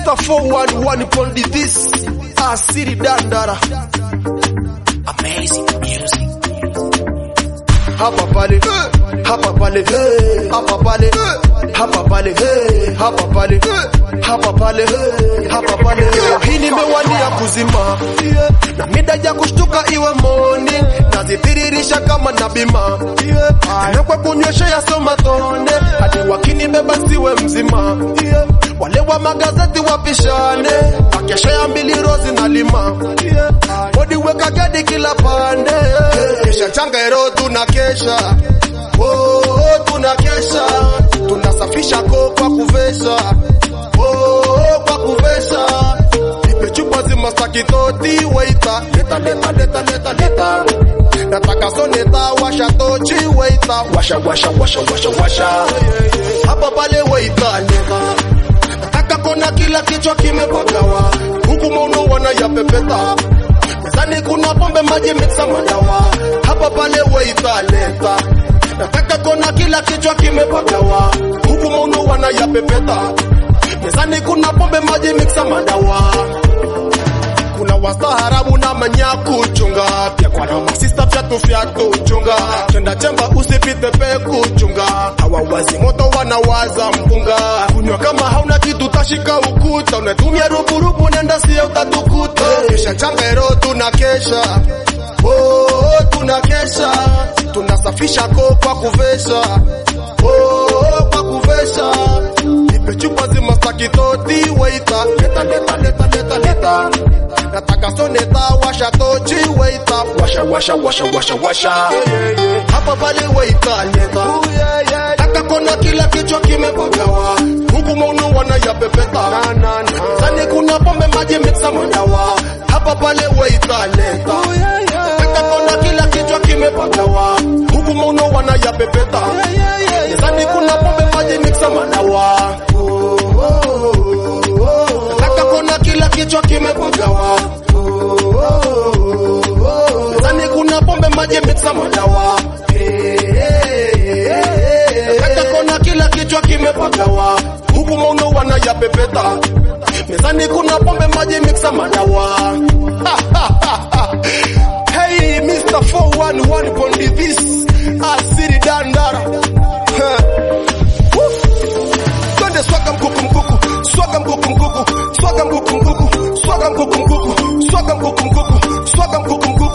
Mr. 411 Pondi this Asiri Dandara Amazing music. hapa pale hapa pale hapa pale hapa pale hapa pale hapa pale hapa pale hii nimewania kuzima na mida ya kushtuka iwe moni nazitiririsha kama na bima na kwa kunywesha ya soma tone hadi wakinibeba siwe mzima wale wa magazeti wapishane wakesha ya mbili rozi na lima bodi weka gadi kila pande kisha changero tunakesha oh, tunakesha tunasafisha ko kwa kuvesha oh, kwa kuvesha ipe chupa zima sakitoti weita leta leta leta leta leta nataka soneta washa tochi weita washa washa washa washa washa hapa pale weita leta nataka kona kila kichwa kimepagawa huku mauno wanayapepeta mezani kuna pombe maji mixa madawa hapa pale weita leta nataka kona kila kichwa kimepagawa huku mauno wanayapepeta mezani kuna pombe maji mixa madawa kuna wastaarabu na manyaku chunga pia kwa na masista fyatu fyatu chunga chenda chemba usipite peku chunga hawawazi moto wanawaza mpunga kunywa kama hauna kitu tashika ukuta unatumia ruburubu nenda siya utatukuta kisha changero tunakesha oh, tunakesha tunasafisha ko kwa kuvesha oh, kwa kuvesha ipe chupa zima sakitoti weita leta leta leta leta leta nataka soneta washa tochi weita washa washa washa washa washa hapa pale weita leta taka kona kila kichwa kimepagawa huku maunu wanayapepeta sani kuna pombe maji mixa madawa hapa pale weita leta taka kona kila kichwa kimepagawa huku maunu wanayapepeta sani kuna pombe maji mixa madawa Nataka kona kila kichwa kimepagawa Zani kuna pombe maji mixa madawa Nataka kona kila kichwa kimepagawa Huku mauno wanayapepeta Mezani kuna pombe maji mixa madawa Hey Mr. 411 Pondi this Asiri Dandara Huh. Woo. Twende swaga mkuku mkuku, swaga mkuku mkuku, swaga mkuku mkuku, swaga mkuku mkuku, swaga mkuku mkuku, swaga mkuku mkuku.